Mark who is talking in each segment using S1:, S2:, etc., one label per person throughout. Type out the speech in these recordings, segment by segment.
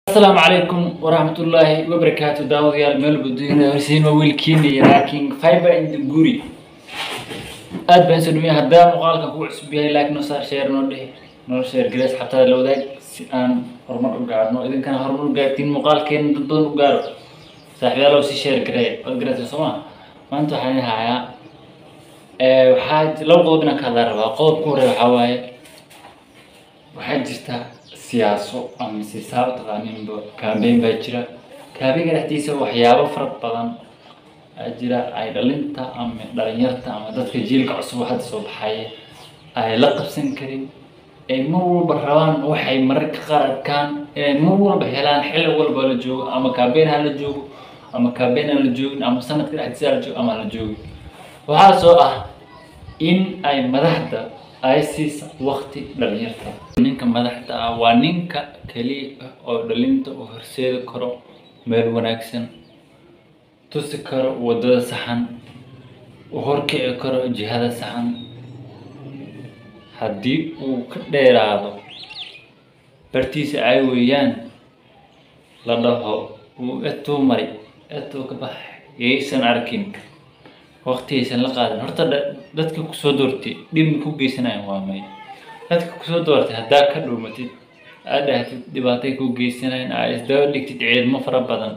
S1: asalaamu calaykum waraxmatullaahi wabarakaatu daawadayaal meel buduina horsiin waa wiilkiina iyo laakiin fiber in the guri aad baan soo dhameeyay haddaa muuqaalka ku cusub yahay laakiin noo saar sheer noo dheh noo sheer gareys xataa la wadaag si aan horumar u gaarno idinkana horumar u gaartiin muuqaalkeena dad badan u gaaro saaxiibayaalow si sheer gareey waad gareysa soo ma maanta waxaan idin hayaa waxaa laba qodob inaan ka hadlaa rabaa qodobka hore waxaa waaye waxaa jirta siyaaso ama sisaa u taqaaninba campaign baa jira campaignka dhexdiisa waxyaabo fara badan aa jira ay dhalinta ama dhalinyarta ama dadka jiilka cusub hadda soo baxaya ay la qabsan karin ay mar walba rabaan waxay mararka qaar arkaan inay mar walba helaan xilli walba la joogo ama campaign ha la joogo ama campaign aan la joogin ama sanadka dhexdiisa la joogo ama aan la joogin waxaa soo ah in ay madaxda ay siisa waqti dhalinyarta ninka madaxda ah waa ninka keliya ah oo dhalinta u horseedi karo meel wanaagsan tusi karo wadada saxan u horkici karo jihada saxan haddii uu ka dheeraado bartiisa ay weeyaan la dhaho uu etuu mari etuu ka bax yaysan arkin waqtigaysan la qaadan horta dadka kusoo doortay dhibna ku geysanayan waa may dadka kusoo doortay haddaa ka dhuumatid aad dhahtid dhibaatay ku geysanayan aa isdaba dhigtid ciidamo fara badan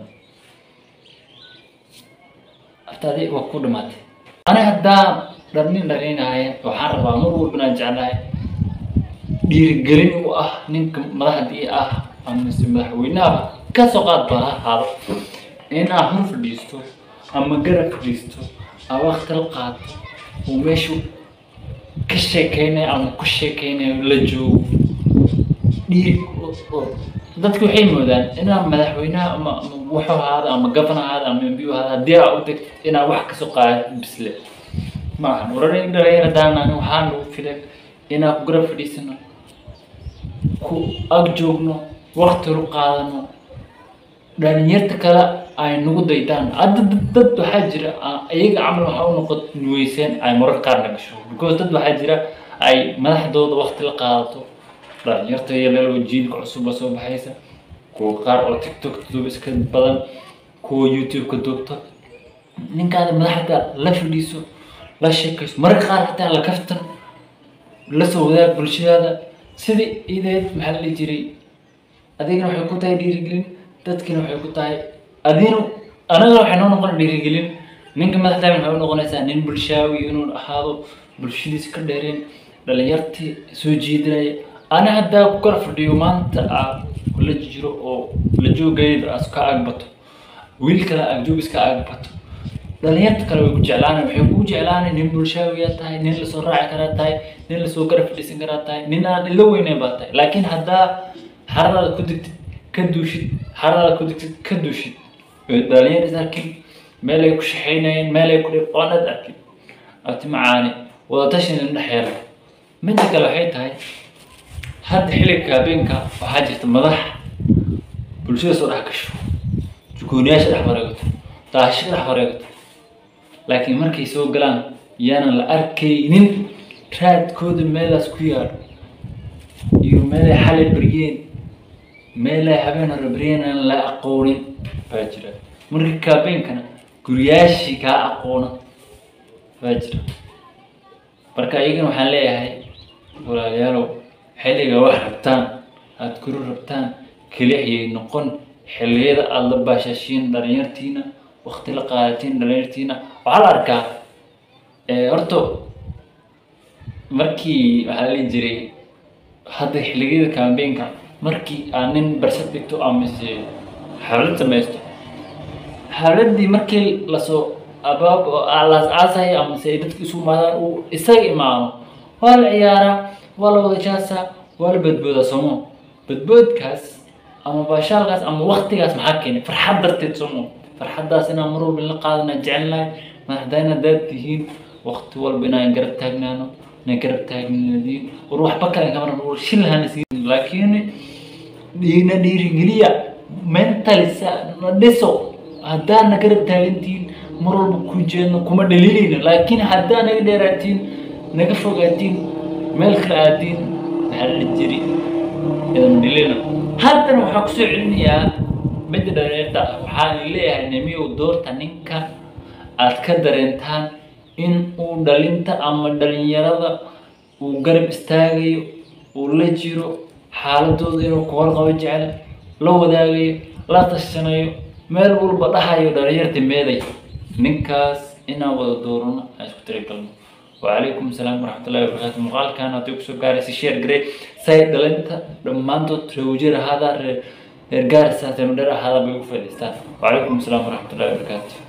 S1: aftaadi waa ku dhimaatay ani haddaa dharnin dhalinaya waxaan rabaa mar walba inaan jeclahay dhiirigelin u ah ninka madaxdii ah amase madaxweynaha ka soo qaad baa ha ahaado inaa hor fadhiisto ama garab fadhiisto ama waqti la qaato uu meeshu ka sheekeynayo ama ku sheekeynayo la joogo dhiiri dadku waxay moodaan inaa madaxweynaha ama wuxuu ahaado ama gafana ahaado ama mbiu ahaado haddii aa u degto inaa wax kasoo qaada bisle ma ahan waran dhalinyar haddaanan waxaa nagu filan inaa ku garab fadhiisano ku ag joogno waqti lu qaadano dhalinyarta kale ay nagu daydaan hadda dad waxaa jira iyaga camal waxaa u noqon nuweyseen ay marar qaarna gasho because dad waxaa jira ay madaxdooda waqti la qaadato dhalinyarta yaleelo jiilka cusuba soo baxaysa kuwa qaar oo tiktok duub iska badan kuwa youtube-ka duubto ninkaada madaxda la fadhiiso la sheekayso mararka qaar xataa la kaftan la soo wadaag bulshadaada sidii ideed maxaa la dhihi jiray adigana waxay ku tahay dhiirigelin dadkina waxay ku tahay adinu anaga waxay noo noqon dhiirigelin ninka madaxdaamin waxay u noqonaysaa nin bulshaawi inuu ahaado bulshadiisa ka dheereen dhalinyartii soo jiidinaya ana haddaa ku kala fadhiyo maanta aa la jiro oo la joogayda aas ka agbato wiil kale agjoog iska agbato dhalinyarta kale way ku jeclaanay waxay kugu jeclaanay nin bulshaawiyaa tahay nin lasoo raaci karaa tahay nin lasoo garab fadhiisan karaa tahay nin aan ila weynayn baa tahay laakiin haddaa xaradaada ku digtid ka duushid xaradaada ku digtid ka duushid dhalinyar is arkin meel ay ku shaxaynayeen meel ay ku dhib oonad arkin abti macaani wadatashin indhex yeela midda kale waxay tahay hadda xilliga kaabeenka waxaa jirta madax bulshada soo dhex gasho jugooniyaasha dhex wareegato daasho dhex wareegato laakiin markay soo galaan yaanan la arkaynin raadkooda meelaas ku yaalo iyo meelay xalay baryeen meelay habeen hore baryeen aan la aqoonin baa jira marka kaabeenkana guriyaashii kaa aqoona baa jira marka iyagana waxaan leeyahay walaalayaalow xilliga wax rabtaan aada kuru rabtaan kelixyay noqon xilliyada aada la baashashiin dhalinyartiina waqti la qaadatiin dhalinyartiina waxaa la arkaa horta markii waxaa la dhihi jiray hadda xilligiyada campaignka markii aad nin barsad dhigto amase xaflad samaysto xafladdii markii lasoo abaab las aasayo amase ay dadka isu imaadaan uu isaga imaado waa la ciyaaraa waa la wada jaasaa waa la badboodaa soomo badboodkaas ama baashaalkaas ama waqtigaas maxaa keenay farxad darteed soomo farxaddaas inaan mar walba la qaadana jecelnahay madaxdayna haddaad tihiin waqti walba inaan garab taagnaano inaan garab taagnaadiin war waxba kale kamar war shilhana siin laakiin dhiina dhiirigeliya mentalisa na dhiso haddaa na garab taagantihiin mar walba ku jeedno kuma dhaliilayna laakiin haddaa naga dheeraatiin naga fogaatiin meel kale aadiin maxaa la jiri idan dhilina haddana waxaan kusoo celinayaa midda dhalinyarta waxaan leeyahay nimiyow doorta ninka aad ka dareentaan in uu dhalinta ama dhalinyarada uu garab istaagayo uu la jiro xaaladooda inuu ku horqabo jecel la wadaagayo la tashanayo meel walba dhahayo dhalinyarta meeday ninkaas inaan wada doorano aan isku tirigalno وعليكم السلام ورحمة الله وبركاته مقال كان هاتيك سو قاري شير جري سايد دلنتا دمانتو تروجير هذا رجال ساتن هذا بيوفر وعليكم السلام ورحمة الله وبركاته